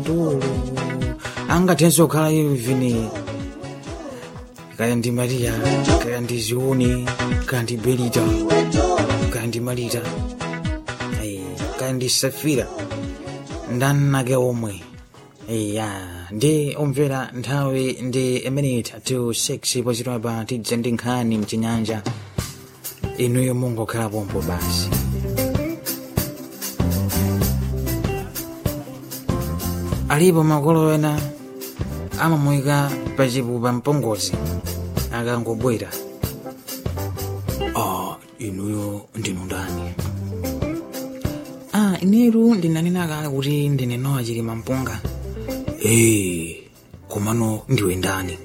tulo angathenso kukhala ivini kaya ndi mariya kaya ndi ziuni kaya ndi belita kaya ndi malita Ayi, kaya ndi safira ndannake omwe iya ndi omvera nthawi ndi a minute to 6 pozitapa tidza ndi nkhani mchinyanja inuyo mungokhala pompo basi alipo makolo ena amamuyika pachipupa mpongozi akangobwera ah inuyo ndinu ndani ah ineru ndinanena kale kuti ndine nowa chilima mpunga ee komano ndiwe ndani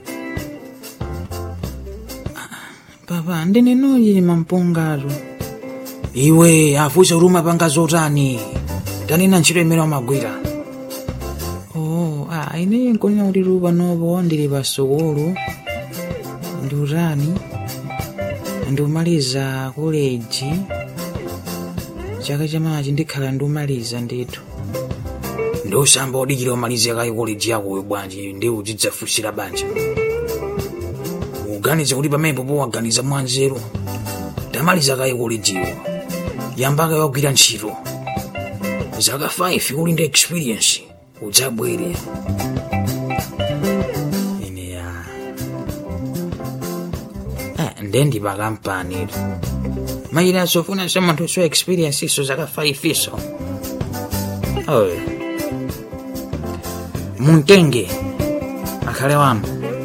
"Ah, papa ndine nowa chilima mpungatu iwe afusa kuti umapanga zotani tanena ntchito imene wamagwira oh ah ine nkunena kuti lu panopo ndili pa sukulu ndi utani ndiumaliza koleji chaka chamachi ndikhala ndiumaliza ndithu ndiusamba udikira umalize kayi koleji yakoyo bwanji ndi udzidzafunsira banja uganize kuti pamenepo powaganiza mwanzeru tamaliza kayi kolejiwo yambaka yogwira ntchito zaka 5 uli ndi experience udzabwere ine ya eh, ndendi pakampani mayina sofuna samanthu so experience iso zaka 5 iso oye muntenge akhale wanu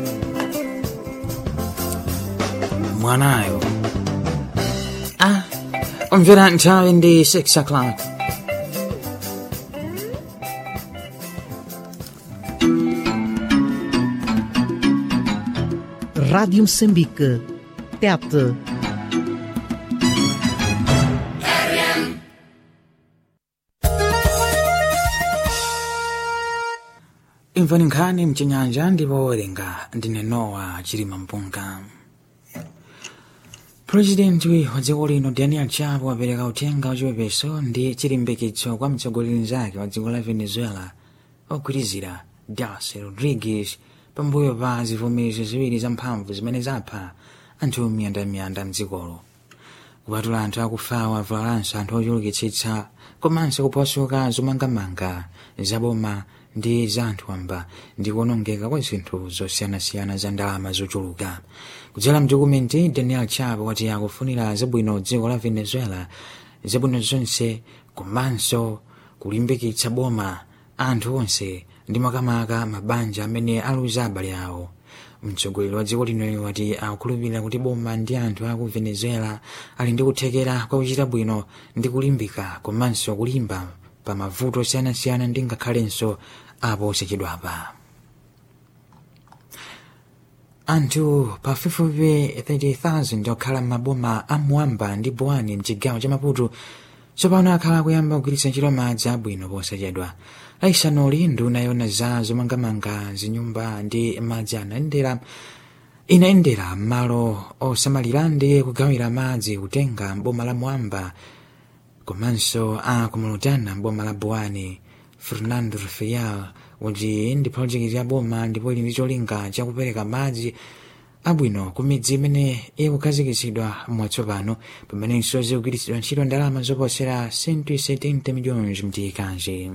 mwanayo ah umvera nthawi ndi 6 o'clock Rádio Moçambique. Tete. imvani nkhani mchinyanja ndipo werenga ndine nowa chilima mpunga purezidenti wa dziko lino daniel chapo wapereka uthenga wachipepeso ndi chilimbikitso kwa mtsogoleri zake wa dziko la venezuela ogwirizira delcy rodriguez pambuyo pa zivomerezi ziwiri zamphamvu zimene zapha anthu miyandamiyanda mdzikolo kupatula anthu akufawa avalanso anthu ochulukitsitsa komanso kuphwasuka zomangamanga zaboma ndi za anthu wamba ndi kuonongeka kwa zinthu zosiyanasiyana za ndalama zochuluka kudzera mdokumenti daniel chapo wati akufunira zabwino dziko la venezuela zabwino zonse komanso kulimbikitsa boma anthu onse ndi makamaka mabanja amene aluza abale awo mtsogoleri wa dziko linoyo wati akukhulupirira kuti boma ndi anthu aku venezuela ali ndi kuthekera kwa kuchita bwino ndi kulimbika komanso kulimba pa mavuto osiyanasiyana ndi ngakhalenso apo osachedwapa anthu pafupifupi 30,000 okhala m'maboma a muamba ndi boani mchigawo cha maputo tsopano akhala kuyamba kugwiritsa ntchito madzi abwino posachedwa laisanoli nduna yona za zomangamanga zinyumba ndi madzi anayendera inayendera m'malo osamalira ndi kugawira madzi kutenga mboma la muamba komanso a kumulutana mboma la boani fernando rafael kuti ndi project ya boma ndipo ili ndi cholinga chakupereka madzi abwino ku midzi imene ikukhazikitsidwa mwatsopano pamenenso zikugwiritsidwa ntchito ndalama zoposera 170 milhões mtikazi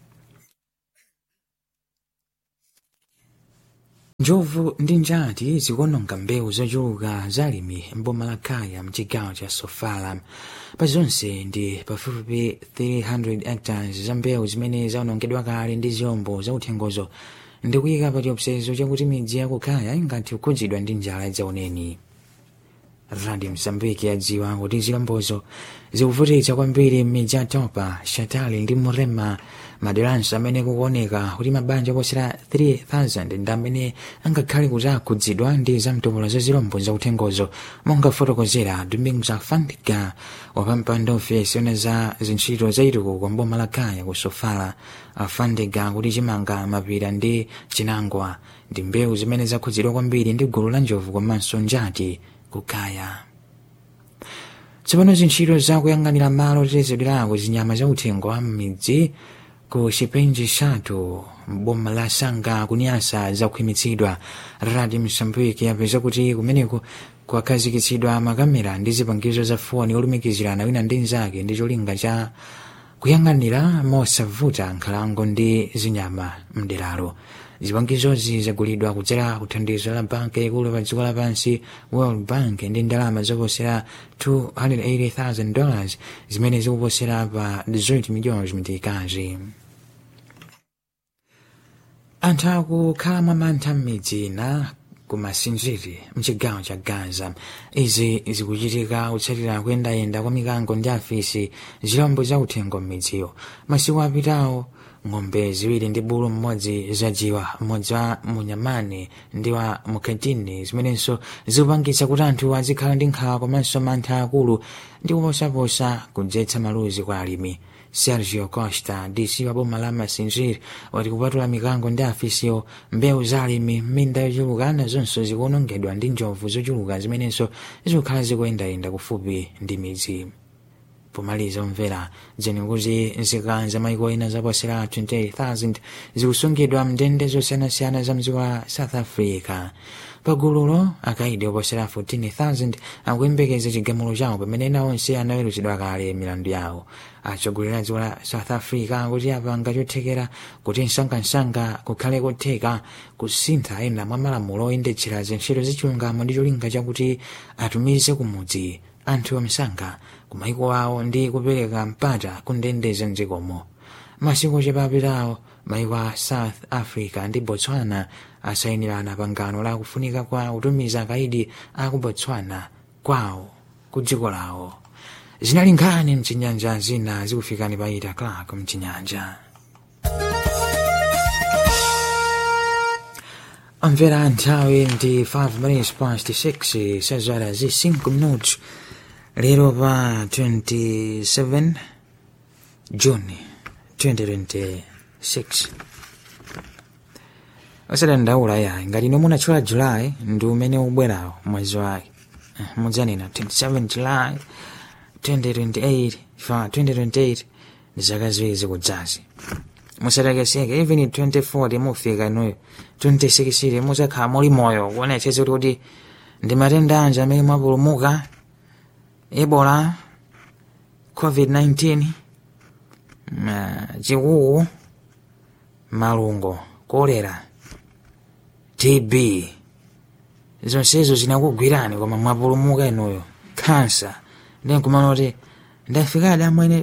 njovu ndi njati zikuononga mbewu zochuluka zalimi mboma la kaya mchigawo cha sofala pa zonse ndi pafupifupi 300 hectares za mbewu zimene zaonongedwa kale ndi zirombo zauthengozo ndi kuyika pa chiopsezo chakuti midzi yakukaya ingathe kukhudzidwa ndi njala idzaoneni radio msambiki yadziwa kuti zilombozo zikuvutitsa kwambiri m'midzi ya topa shatali ndi murema maderanso amene kukuoneka kuti mabanja oposera 3000 ndi amene angakhale kuti akhudzidwa ndi zamtopolo za zilombo zauthengozo monga fotokozera domingos afandiga wapampando ofesi yona za zintchito zaitukuko kwa mboma la kaya ku sofala afandiga kuti chimanga mapira ndi chinangwa ndi mbewu zimene zakhudzidwa kwambiri ndi gulu la njovu komanso njati kukaya tsopano zintchito zakuyang'anira malo tetezedwerako zinyama zauthengo a m'midzi ku chipenji chatu boma la sanga kunyasa zakuimitsidwa radio msambiki yapeza kuti kumeneko kwakhazikitsidwa makamera ndi zipangizo za foni olumikizirana wina ndi nzake ndi cholinga cha kuyang'anira mosavuta nkhalango ndi zinyama mderalo zipangizozi zagulidwa kudzera kuthandizo la banki ikulu pa dziko lapansi world bank ndi ndalama zoposera 280,000 dollars zimene zikuposera pa 18 milhões mitikazi anthu akukhala mwa mantha m'midzi ina kumasinjiri mchigawo cha gaza izi zikuchitika kutsatira kuyendayenda kwa mikango ndi afisi zilombo zakuthengo m'midziyo masiku apitawo ng'ombe ziwiri ndi bulu mmodzi zajiwa mmodzi wa munyamani ndi wa mukatini zimenenso zikupangitsa kuti anthu azikhala ndi nkhawa komanso mantha akulu ndi kuposaposa kudzetsa maluzi kwa alimi sergio costa dc wa boma la masinjiri wati kupatula mikango ndi afisiyo mbewu za alimi m'minda yochuluka nazonso zikuonongedwa ndi njovu zochuluka zimenenso zikukhala zikuyendayenda kufupi ndi midzi pomaliza omvera dzeni kuti nzika za maiko ena zaposera 28,000 zikusungidwa mndende zosiyanasiyana za mdziko la south africa pagululo akaidi oposera 14,000 akuyembekeza chigamulo chawo pamene ena onse anaweruzidwa kale milandu yawo atsogoleri a dziko la south africa kuti apanga chothekera kuti msangamsanga kukhale kotheka kusintha ena mwa malamulo oyendetsera zintchito zachilungamo ndi cholinga chakuti atumize kumudzi anthu omsanga kumaiko awo ndi kupereka mpata kundendeza mdzikomo masiku chepapitawo maiko a south africa ndi botswana asayinirana pangano la kufunika kwa kutumiza akaidi a ku botswana kwawo ku dziko lawo zinali nkhani mchinyanja zina zikufikani pa ita clark mchinyanja omvera nthawi ndi 5 minutes past 6 sazara zi 5 minutos lero pa 27 juni 2026 osadandaula yayi ngati ino munatchula julayi ndi umene ubwerawo mwezi wake mudzanena 27 julayi 2028 fa 2028 ndi zaka ziwiri zikudzazi musatakasike even 24 mufika inuyo 26 muzakhala muli moyo kuonetsetsa kuti ndi matenda anje amene mwapulumuka ebola covid-19 chikuku malungo kolera tb zonsezo zinakugwirani koma mwapulumuka inuyo kansa ndi nkumana kuti ndafikadi amwene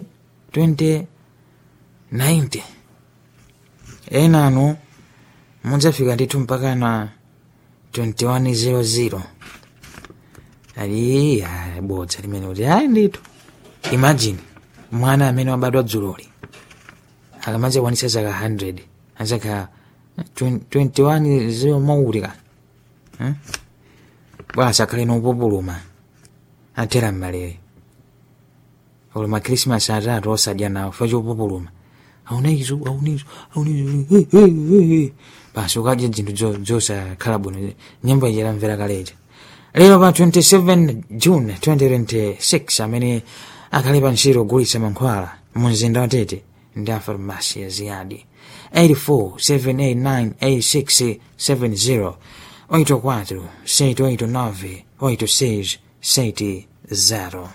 2090 enanu mudzafika ndithu mpaka na 2100 ali bodza limene kuti ayi ndithu imagine mwana amene wabadwa dzuloli akamadza kwanisa zaka 100 azakhala 21 zero mautika bwana sakhale nopupuluma athera mmalere olo makrisimasi atatu osadya nawo fa chopupuluma aunaizo aunizo aunizo basi ukadya zinthu zosakhala bwino nyimbo iji yamvera kaleja lero pa 27 june 2026 amene akhale pa ntchito ogulitsa mankhwala mu mzinda wa tete ndi a farmasi ya ziyadi 847898670 84 789 86 70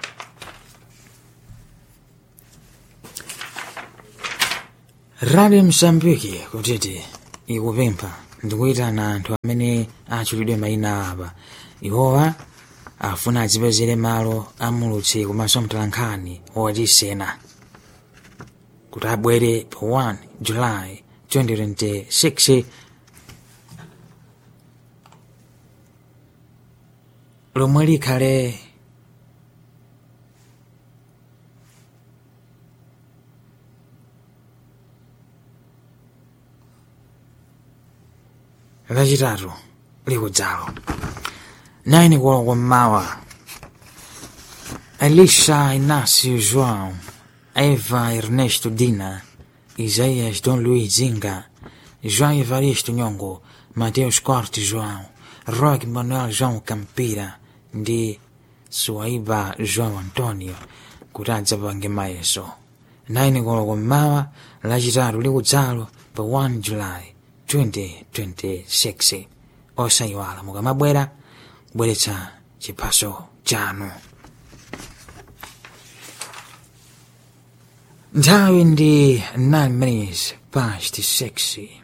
radio msambiki kutiti ikupempha ndikuyitana anthu amene atchulidwe mayina apa iwowa afuna adzipezere malo amulutsi komanso mtalankhani owatisena kuti abwere pa 1 julayi 2026 lomwe likhale lachitatu likudzalo 9 koloko mmawa Elisha Inácio João, Eva Ernesto Dina, Isaías Dom Luiz Zinga, João Evaristo Nhongo, Mateus Corte João, Roque Manuel João Campira, ndi Suaiba João Antônio, kuti adzapange mayeso 9 koloko mmawa lachitatu likudzalo pa 1 julayi 2026 osayiwala mukamabwera kubweretsa chiphaso chanu nthawi ndi 9 minutes past 6